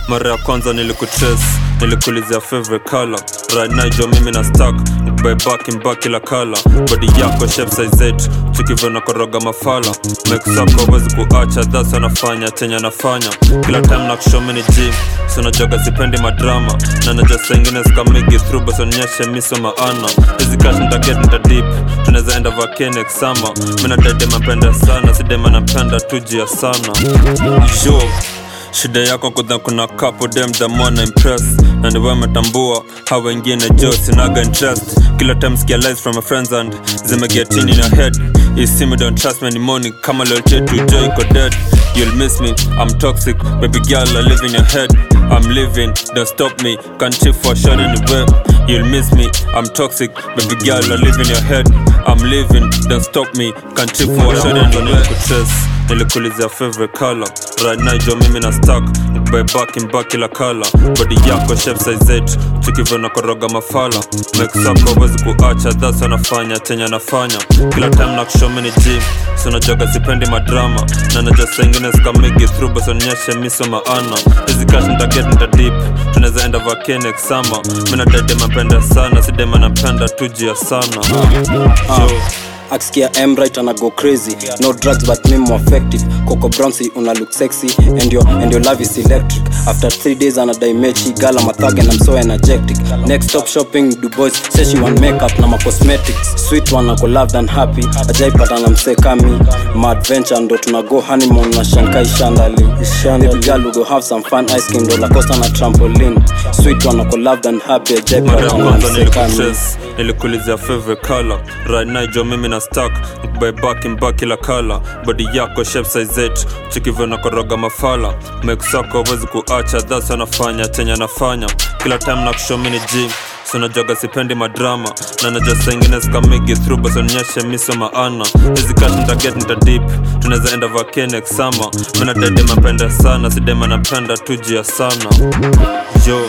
mara ya kwanza nilikutrace nilikulizia favorite color right now jo mimi na stack nikubai back in back kila color body yako shape size zetu tukivyo na koroga mafala mekisako wezi kuacha that's anafanya chenye anafanya kila time na kushomini gym sunajoga sipendi madrama na najua saingine sikamigi through bas onyeshe miso maana hizi cash nitaget nitadip tunaweza enda vakenex sama mina dede mapenda sana sidema napenda tuji ya sana yo shida yako kudha kuna kapo dem damona impress na ndiwe metambua hawa wengine jo sinaga interest kila time skia lies from my friends and zimeget in your head you see me don't trust me anymore kama loyalty to joy iko dead You'll miss me, I'm toxic, baby girl, I live in your head. I'm living, don't stop me, can't chill for shot in the web. You'll miss me, I'm toxic, baby girl, I live in your head. I'm living, don't stop me, can't chill for shot in the web. nilikulizia favorite color right now jo mimi na stack nikubai back in back kila color body yako shape size zetu tukivyo na koroga mafala mekisako wezi kuacha that's anafanya chenye anafanya kila time na kushomini gym sunajoga sipendi madrama na najua saingine sikamigi through bas onyeshe miso maana hizi cash nitaget nitadip tunaweza enda vakenex sama mina dede mapenda sana sidema napenda tuji ya sana jo akisikia emrit ana go crazy no drugs but me more effective coco bronzy una look sexy and your, and your love is electric after three days anadai mechi gala mathag and i'm so energetic next stop shopping du boys say she want makeup na ma cosmetics sweet one ako loved and happy ajaipata na msee kami ma adventure ndo tuna go honeymoon na shankai shandali baby girl we go have some fun ice cream ndo la costa na trampoline sweet one ako loved and happy mara ya ajaipata na kwanza msee kami nilikutrace nilikulizia favorite color right now jo mimi na stack nikubai back in back kila color body yako shape size zetu tukivyo na koroga mafala mekisako wezi kuacha that's anafanya chenye anafanya kila time na kushomini gym sunajoga sipendi madrama na najua saingine sikamigi through bas onyeshe miso maana hizi cash nitaget nitadip tunaweza enda vakenex sama mina dede mapenda sana sidema napenda tuji ya sana yo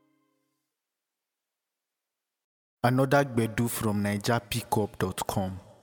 Another Gbedu from NigerPickup.com.